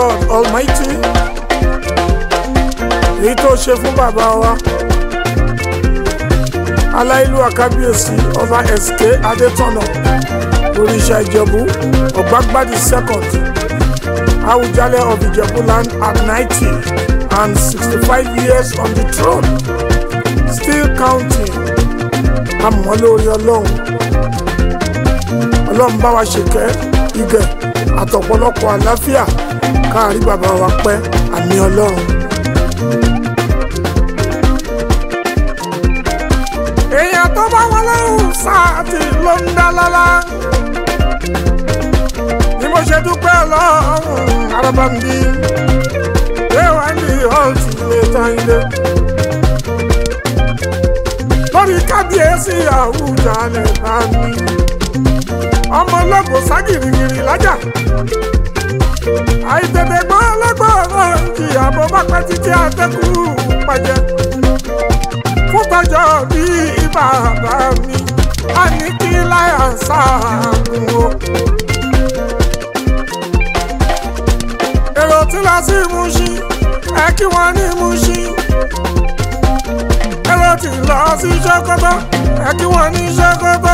God Almighty èyí tó ṣe fún bàbá wa aláìlú àkábíyèsí ọba SK Adétọ̀nà oríṣà Ìjẹ̀bú ọ̀gbágbádì second Awùjalẹ̀ of Ìjẹ̀bú land at ninety and sixty-five years on the throne still counting àmọ́ lórí ọlọ́run ọlọ́run bá wa ṣèkẹ́ igẹ̀ àtọ̀pọ̀lọpọ̀ àlàáfíà káàrí bàbá wa pẹ́ àmì ọlọ́run. èèyàn tó bá wọn lẹ́hùn sáàtì ló ń dá lọ́lá ni mo ṣe dúpẹ́ ọlọ́run arábàmbí léwà ní ọ̀tí ilé táyé lórí kábíyèsí Àwùjalẹ̀ bá mi ọmọ ọlọ́gbọ̀n ságìrìgìrì lájà àìtètè gbọ́ ọlọ́gbọ̀n náà kì í àbọ̀ bá pẹ́ títí àtẹ́kù pàjẹ́ fún tọjọ́ bí bàbá mi a ní kí láyà sáàgùn o. èrò tí lọ sí Mùṣín ẹ kí wọ́n ní Mùṣín èrò tí lọ sí Sókótó ẹ kí wọ́n ní Sókótó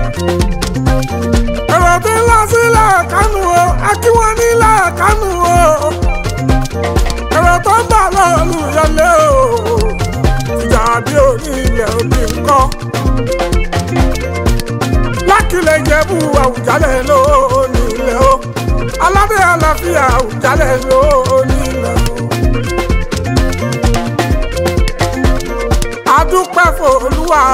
èrò tí lọ sílẹ̀ kánú o akíwọ́n nílẹ̀ kánú o èrò tó ń bọ̀ lọ́ọ̀lù yọlé o ìjà bí òní ilẹ̀ òbí ńkọ́ lákìlẹ̀ Ìjẹ̀bú Àwùjalẹ̀ lónìí ilẹ̀ o aládé àlàáfíà Àwùjalẹ̀ lónìí ilẹ̀ o. adúpẹ́ fòlúwa.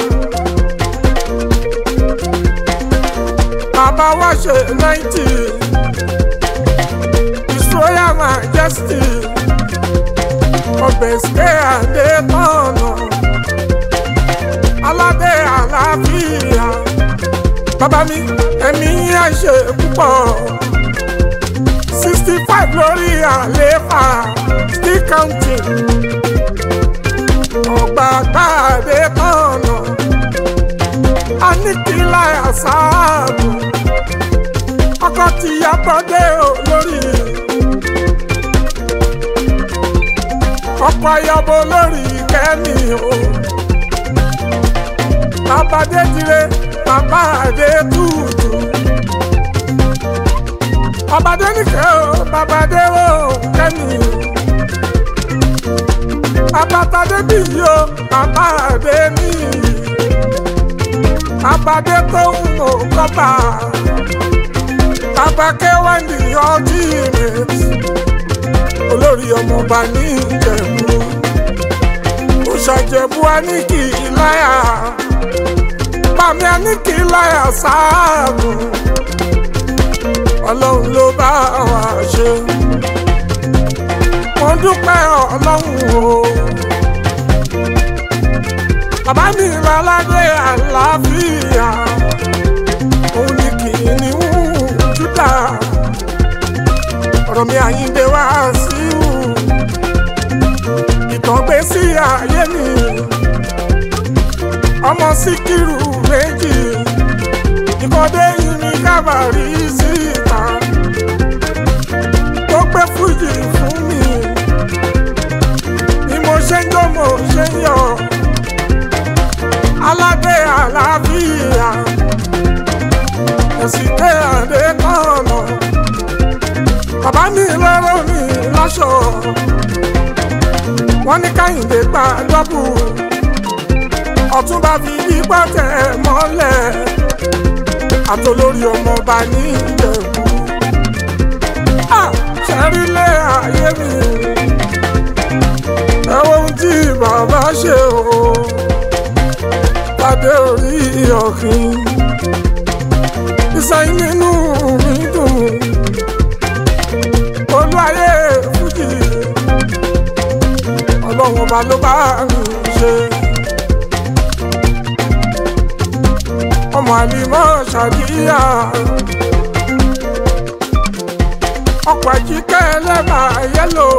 bàbá wa ṣe náìtì His Royal Majesty ọbẹ̀ ṣe àdé tọ̀nà aládé àlàáfíà bàbá mi ẹ̀mí yà ṣe púpọ̀ sixty five lórí àléfà still counting ọgbà gbàdé tọ̀nà anikila asaabu ọkọ ti yabọdé olórí ọkọ ayọbọ olórí kẹmi o babadé dire babadé tuutu babadé nìkẹ́ o babadé o kẹmi o babatadé bíyì o babadé níyì abadé tó ń mọ kọ́pà abakẹ́ wá ní ọtí rẹ̀ olórí ọmọọba ní ìjẹ̀bú òṣàjẹ̀bú aníkì láyà pàmì aníkì láyà sáàbù ọlọ́run ló bá wa ṣe mo dúpẹ́ ọlọ́run o bàbá mi láládé àlàáfíà òun ni kìnìún Júdà ọ̀rọ̀ mi Àyìndé wá sí wù ìtàn gbé sí ayé mi ọmọ Síkírù méjì ìkọ́dé yìí ní kábàárì síta tó gbé fújì fún mi ni mo ṣe ń jó mo ṣe ń yọ̀ aládé àlàáfíà ẹ̀sìn tẹ́ àdé kọ́ọ̀nà bàbá mi lọ́rọ̀ mi láṣọ wọ́n ní káyìndé gba dọ́bù ọ̀túnba fi ipá tẹ̀ mọ́lẹ̀ àtolórí ọmọọba ní ìjẹ̀bú ṣẹ́rílẹ̀ ayé mi ẹ wo ohun tí bàbá ṣe o pàdé orí ọ̀kìn. Ìsẹ́yìn nínú mi dùn. Olú ayé fújì. Ọlọ́run ọba ló bá mi ṣe. Ọmọ àlìmọ́ ṣàdíyà. Ọkọ̀ àjíkẹ́ ẹlẹ́bà yẹ́lò.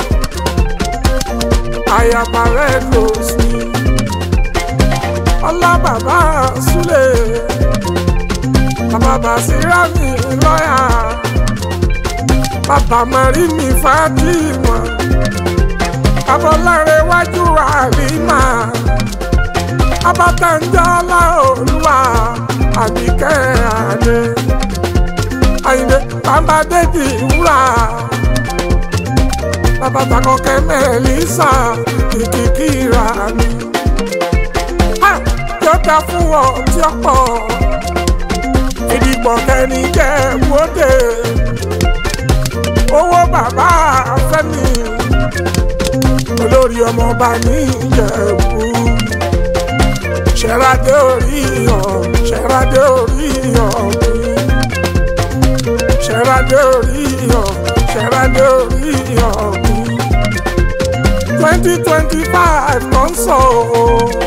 Àyàbá rẹ̀ lò sí ọlá bàbá súlẹ̀ bàbá bàṣírà mi lọ́yà bàbá bàmárì mi Fatima abọ́láre wájú àlìmá abatanjọ́lá olúwa àbíkẹ́ àdé àyìnbé bàbá dédì wúrà bàbá takọ̀kẹ́ mẹ́lísà kìkìkìrà mi. yóò dá fún ọ tí ó pọ̀ ìdìbò kẹ́ni jẹ́ wóde owó bàbá fẹ́mi olórí ọmọọba ní ìjẹ̀bú ṣẹ́radé orí hàn ṣẹ́radé orí hàn mi ṣẹ́radé orí hàn ṣẹ́radé orí hàn mi twenty twenty five kan sọ o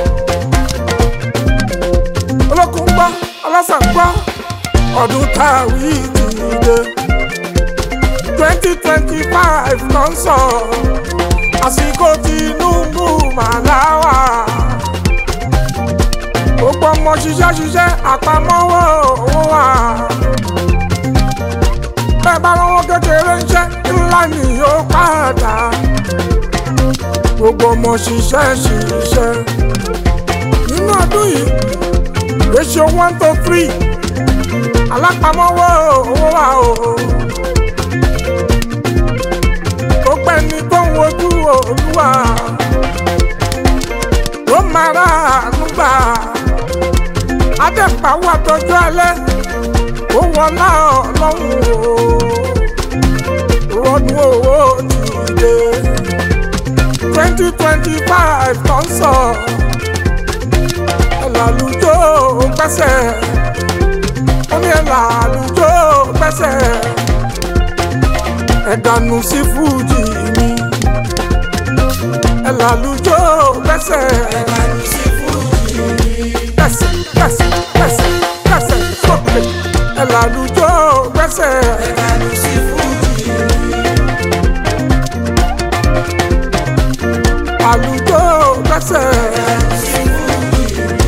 olókùn gbọ́ ọlọ́sàn gbọ́ ọdún táwí ti dé twenty twenty five kan sọ àsìkò Tinubu màláwà gbogbo ọmọ ṣiṣẹ́ ṣiṣẹ́ àpamọ́wọ́ owó wa bẹ́ẹ̀ bá lọ́wọ́ kékeré ń ṣe ńlá ni yóò padà gbogbo ọmọ ṣiṣẹ́ ṣiṣẹ́ nínú ọdún yìí ratio one to three alápamọ́wọ́ owó wa o gbogbo ẹni tó ń wojú olúwa ló máa rà ànúgbà adẹ́pàwọ́ àtọ́jú alẹ́ ó wọlá ọlọ́run o rọdún owó ti dé twenty twenty five tó ń sọ ẹ̀làlùjọ́ gbẹ́sẹ̀ ó ní ẹ̀làlùjọ́ gbẹ́sẹ̀ ẹ̀dànù sí fújì mi ẹ̀làlùjọ́ gbẹ́sẹ̀ ẹ̀dànù sí fújì mi. gbẹ́sẹ̀ gbẹ́sẹ̀ gbẹ́sẹ̀ gbẹ́sẹ̀ sókè ẹ̀làlùjọ́ gbẹ́sẹ̀ ẹ̀dànù sí fújì mi. àlùjọ́ gbẹ́sẹ̀ ẹ̀dànù sí fújì mi.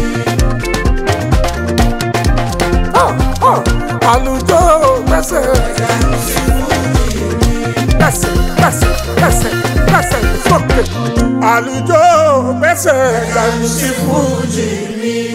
ọ̀ ọ̀ àlùjọ́ gbẹ́sẹ̀ ẹ̀dànù sí fújì mi. gbẹ́sẹ̀ gbẹ́sẹ̀ gbẹ́sẹ̀ gbẹ́sẹ̀ sókè àlùjọ́ gbẹ́sẹ̀ ẹ̀dànù sí fújì mi.